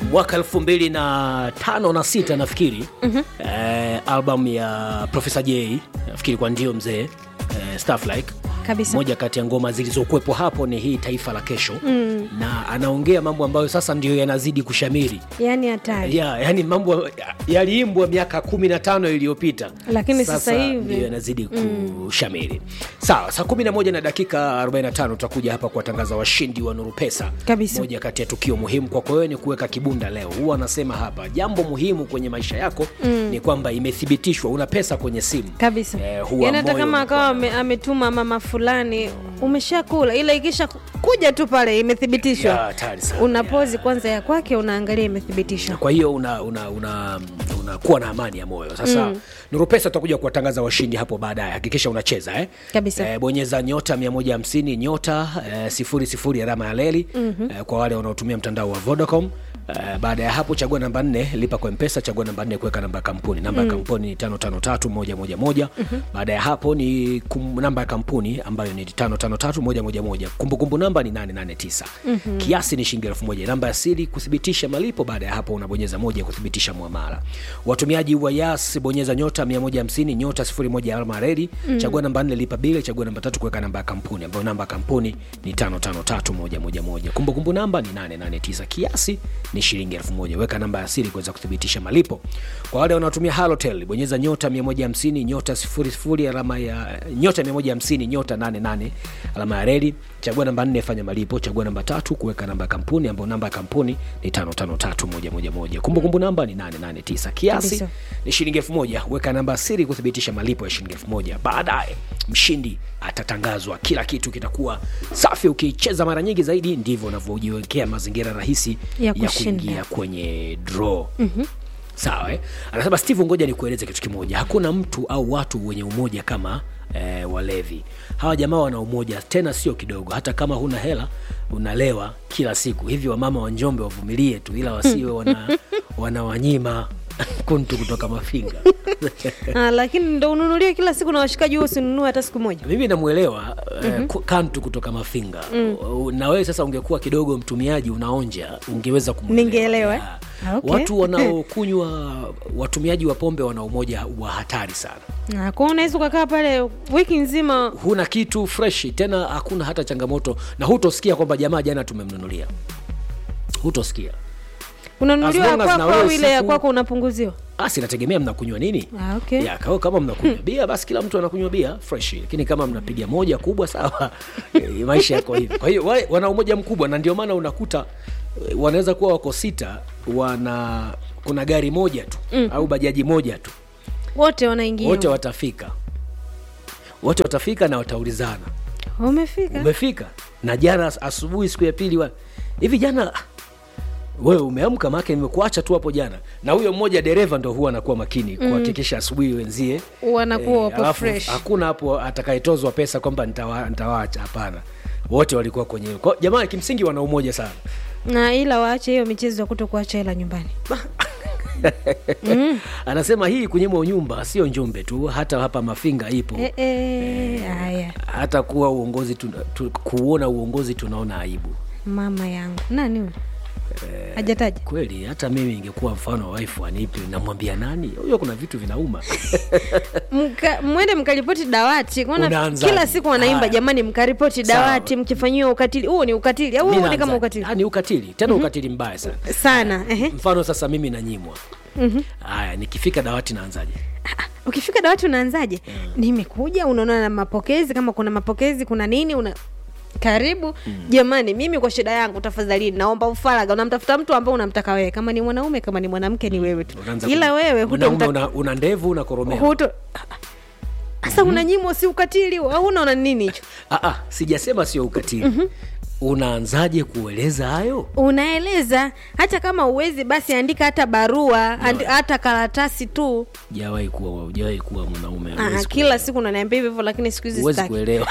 mwaka elfu mbili na tano na sita nafikiri eh, album ya Profesa J nafikiri kwa ndio mzee eh, stuff like Kabisa. moja kati ya ngoma zilizokuwepo hapo ni hii taifa la kesho na anaongea mambo ambayo sasa ndio yanazidi kushamiri yani hatari ya, yani mambo yaliimbwa miaka kumi na tano iliyopita Lakini sasa hivi- ndio yanazidi kushamiri sawa saa kumi na moja na dakika 45 tutakuja hapa kuwatangaza washindi wa nuru pesa Kabisa. moja kati ya tukio muhimu kwako wewe ni kuweka kibunda leo huwa anasema hapa jambo muhimu kwenye maisha yako ni kwamba imethibitishwa una pesa kwenye simu kabisa Eh, huwa yani hata moyo kama unakuwa akawa na- ame- ametuma mama fulani umeshakula ila ikisha kuja tu pale Ya, imethibitishwa hatari sana. una Ya. pozi kwanza ya kwake unaangalia imethibitishwa kwa hiyo unakuwa una, una, unakuwa na amani ya moyo sasa mm. nuru pesa tutakuja kuwatangaza washindi hapo baadaye hakikisha unacheza eh? Kabisa. Eh, bonyeza nyota 150 nyota eh, sifuri sifuri alama ya leli mm-hmm. eh, kwa wale wanaotumia mtandao wa vodacom Uh, baada ya hapo chagua namba nne lipa kwa mpesa chagua namba nne kuweka namba ya kampuni namba ya kampuni ni tano tano tatu moja moja moja baada ya hapo ni kum, namba ya kampuni ambayo ni tano tano tatu moja moja moja kumbukumbu namba ni nane nane tisa kiasi ni shilingi elfu moja namba ya siri kuthibitisha malipo baada ya hapo unabonyeza moja kuthibitisha mwamala watumiaji wa yas bonyeza nyota 150 nyota 01 alama ya reli chagua namba nne lipa bile chagua namba tatu kuweka namba ya kampuni ambayo namba ya kampuni ni 553111 kumbukumbu namba ni 889 kiasi ni shilingi elfu moja weka namba ya siri kuweza kuthibitisha malipo kwa wale wanaotumia halotel bonyeza nyota 150 nyota 00 alama ya nyota 150 nyota 88 alama ya reli chagua namba nne fanya malipo chagua namba tatu kuweka namba ya kampuni ambayo namba ya kampuni ni 553111 kumbukumbu namba ni 889 kiasi Kabisa. ni shilingi elfu moja weka namba ya siri kuthibitisha malipo ya shilingi elfu moja baadaye mshindi atatangazwa kila kitu kitakuwa safi ukicheza mara nyingi zaidi ndivyo unavyojiwekea mazingira rahisi Ya ya, kushinda. kuingia kwenye draw mm-hmm. sawa eh? anasema steve ngoja nikueleze kitu kimoja hakuna mtu au watu wenye umoja kama eh, walevi hawa jamaa wana umoja tena sio kidogo hata kama huna hela unalewa kila siku hivi wamama wa njombe wavumilie tu ila wasiwe wana, wanawanyima kuntu kutoka mafinga ah, lakini ndo ununulie kila siku na washikaji huo usinunue hata siku moja mimi namwelewa mm-hmm. uh, kantu kutoka mafinga mm. na wewe sasa ungekuwa kidogo mtumiaji unaonja ungeweza kumwelewa. Ningeelewa, eh? Yeah. Ah, okay. watu wanaokunywa watumiaji wa pombe wana umoja wa hatari sana Ah, kwa unaweza ukakaa pale wiki nzima huna kitu freshi tena hakuna hata changamoto na hutosikia kwamba jamaa jana tumemnunulia hutosikia unanunuliwa As ya long as na kwako wewe au ile ya siku- kwako unapunguziwa basi inategemea mnakunywa nini ah, okay. ya kwa- kama mnakunywa bia basi kila mtu anakunywa bia fresh lakini kama mnapiga moja kubwa sawa eh, maisha yako hivi kwa hiyo wale wana umoja mkubwa na ndio maana unakuta eh, wanaweza kuwa wako sita wana kuna gari moja tu mm. au bajaji moja tu wote wanaingia wote watafika wote watafika na wataulizana umefika umefika na jana as- asubuhi siku ya pili wa- hivi jana ah, wewe umeamka maake nimekuacha tu hapo jana na huyo mmoja dereva ndo huwa anakuwa makini kuhakikisha asubuhi wenzie wanakuwa wapo alafu fresh hakuna hapo atakayetozwa pesa kwamba nitawa- nitawaacha hapana wote walikuwa kwenye kwa, jamaa kimsingi wana umoja sana na ila waache hiyo michezo ya kuto kuacha hela nyumbani anasema hii kunyimwa nyumba sio njumbe tu hata hapa mafinga ipo Eh, eh, haya hata kuwa uongozi tu, tu, kuona uongozi tunaona aibu mama yangu nani huyo hajataja kweli hata mimi ingekuwa mfano wa wife anipi namwambia nani huyo kuna vitu vinauma Mka, mwende mkaripoti dawati Kuona Unaanzaje? kila siku wanaimba Haya. jamani mkaripoti Sawa. dawati mkifanyiwa ukatili huo ni ukatili au Mi huo ni kama naanza- ukatili Ah, ni ukatili tena ukatili mbaya sana sana ehe. mfano sasa mimi nanyimwa haya nikifika dawati naanzaje Ah, ukifika dawati unaanzaje nimekuja unaona na mapokezi kama kuna mapokezi kuna nini una karibu jamani mimi kwa shida yangu tafadhalini naomba ufaraga unamtafuta mtu ambao unamtaka wewe kama ni mwanaume kama ni mwanamke ni wewe tu Unaanza ila ku- wewe mwanaume hutomta- una, una ndevu unakoromea huto sasa unanyimwa si ukatili au unaona ni nini hicho ah, ah, sijasema sio ukatili unaanzaje kueleza hayo unaeleza hata kama uwezi basi andika hata barua andi, hata karatasi tu jawahi kuwa ujawahi kuwa mwanaume Aa, huwezi kila kuelewa. siku unaniambia hivyo hivyo lakini siku hizi huwezi sitaki. kuelewa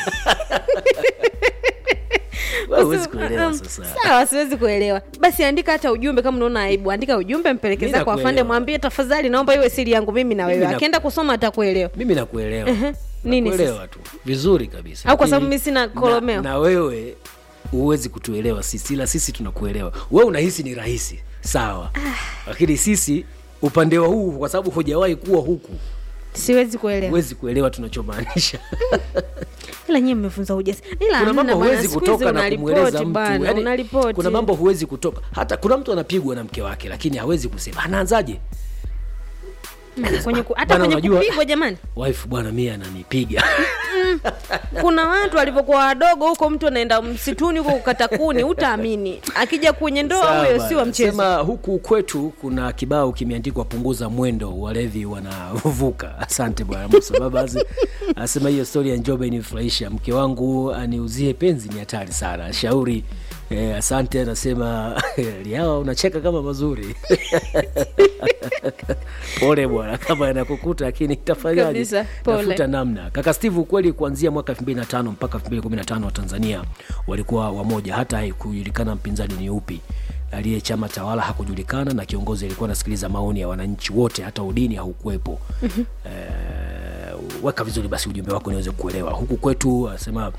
Wewe huwezi Usi- kuelewa um, sasa sawa siwezi kuelewa basi andika hata ujumbe kama unaona aibu andika ujumbe mpelekeza Mimi kwa afande nakuelewa. mwambie tafadhali naomba iwe siri yangu mimi na wewe Mimi na- akienda kusoma atakuelewa mimi nakuelewa Nini nakuelewa tu vizuri kabisa Au kwa sababu Lakini mimi sina na- kolomeo? na wewe huwezi kutuelewa sisi ila sisi tunakuelewa wewe unahisi ni rahisi sawa lakini sisi upande wa huu kwa sababu hujawahi kuwa huku siwezi kuelewa huwezi kuelewa tunachomaanisha ila nyie mmefunza ujasi ila kuna hamna mambo bwana, huwezi siku hizi kutoka na unaripoti kumweleza mtu bana, Yaani, unaripoti. kuna mambo huwezi kutoka hata kuna mtu anapigwa na mke wake lakini hawezi kusema anaanzaje Mm, kwenye ku- hata Bana, kwenye unajua- kupigwa jamani wife bwana mie ananipiga kuna watu walivyokuwa wadogo huko mtu anaenda msituni huko kukata kuni utaamini akija kwenye ndoa Sawa huyo bana. si wa mchezo Sema huku kwetu kuna kibao kimeandikwa punguza mwendo walevi wanavuka asante bwana musa babazi anasema hiyo stori ya njobe inifurahisha mke wangu aniuzie penzi ni hatari sana shauri Eh, asante anasema liawa unacheka kama mazuri pole bwana kama yanakukuta lakini tafanyaje Kabisa, pole. tafuta namna kaka steve ukweli kuanzia mwaka 2005 mpaka 2015 wa tanzania walikuwa wamoja hata haikujulikana mpinzani ni upi aliye chama tawala hakujulikana na kiongozi alikuwa anasikiliza maoni ya wananchi wote hata udini haukuwepo mm-hmm. eh, weka vizuri basi ujumbe wako niweze kuelewa huku kwetu anasema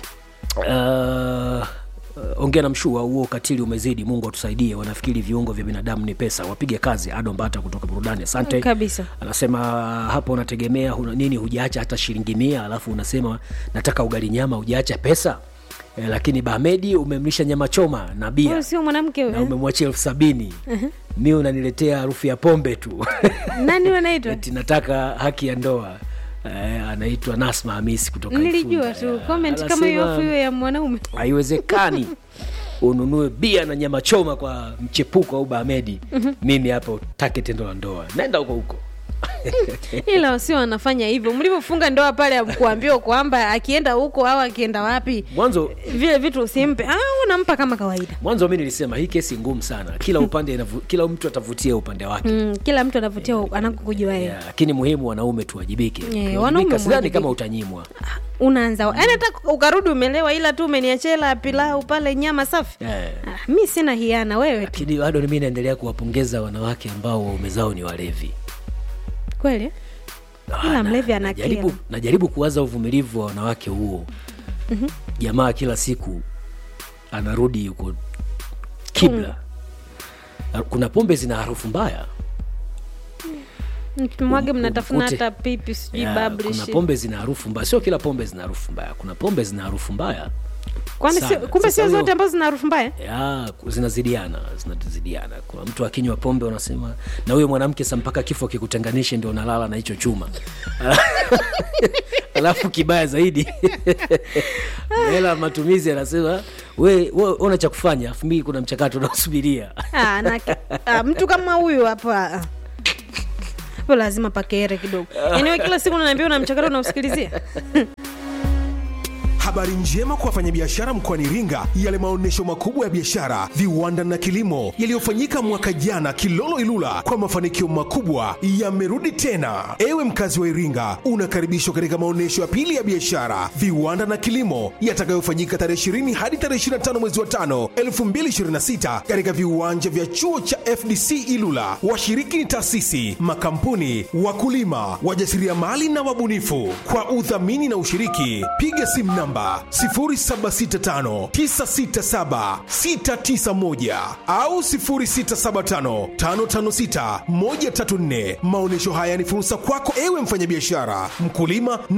uh, Uh, ongea na mshua huo ukatili umezidi mungu atusaidie wanafikiri viungo vya binadamu ni pesa wapige kazi ado mbata kutoka burudani asante kabisa anasema hapo unategemea huna, nini hujaacha hata shilingi mia alafu unasema nataka ugali nyama hujaacha pesa e, lakini bamedi umemlisha nyama choma na bia huyo sio mwanamke na huyo umemwachia elfu sabini mi unaniletea harufu ya pombe tu nani wanaitwa eti nataka haki ya ndoa Eh, anaitwa nasma hamisi kutoka nilijua Ifunda. tu Eh, comment kama hiyo anasema- afu hiyo ya mwanaume haiwezekani ununue bia na nyama choma kwa mchepuko au bamedi mimi hapa utake tendo la ndoa naenda huko huko ila wasio wanafanya hivyo mlivyofunga ndoa pale amkuambiwa kwamba akienda huko au akienda wapi mwanzo vile vitu usimpe au unampa kama kawaida mwanzo mi nilisema hii kesi ngumu sana kila upande inavu, kila mtu atavutia upande wake mm, kila mtu anavutia anakokujua yeye Yeah, lakini muhimu wanaume tuwajibike Yeah, Ukiwajibika, wanaume sidhani mwajibike. kama utanyimwa unaanza yaani hata ukarudi umelewa ila tu umeniachia hela ya pilau pale nyama safi yeah. ah, mi sina hiana wewe tu lakini bado mi naendelea kuwapongeza wanawake ambao waume zao ni walevi kweli Ah, Ila na- mlevi ana najaribu, akili. najaribu kuwaza uvumilivu wa wanawake huo mm-hmm. jamaa kila siku anarudi yuko kibla kuna pombe zina harufu mbaya mkimwage Um- mnatafuna umkute. hata pipi sijui Ya, bablish kuna pombe zina harufu mbaya sio kila pombe zina harufu mbaya kuna pombe zina harufu mbaya kwani sana. sio- kumbe Sasa sio huyo- zote ambazo zina harufu mbaya ya zinazidiana zinazidiana kuna mtu akinywa pombe unasema na huyo mwanamke sa mpaka kifo kikutenganishe ndio unalala na hicho chuma alafu kibaya zaidi hela matumizi anasema we, we una cha kufanya afu mii kuna mchakato unaosubiria ah, na, ah, mtu kama huyu hapa ah. hapo lazima pakere kidogo yaani we kila siku unaniambia una mchakato unausikilizia Habari njema kwa wafanyabiashara mkoani Iringa, yale maonyesho makubwa ya biashara, viwanda na kilimo yaliyofanyika mwaka jana Kilolo Ilula kwa mafanikio makubwa yamerudi tena. Ewe mkazi wa Iringa, unakaribishwa katika maonyesho ya pili ya biashara, viwanda na kilimo yatakayofanyika tarehe 20 hadi tarehe 25 mwezi wa 5 2026 katika viwanja vya chuo cha FDC Ilula. Washiriki ni taasisi, makampuni, wakulima, wajasiriamali na wabunifu. Kwa udhamini na ushiriki, piga simu namba 0765967691 au 0675556134. Maonyesho haya ni fursa kwako ewe mfanyabiashara, mkulima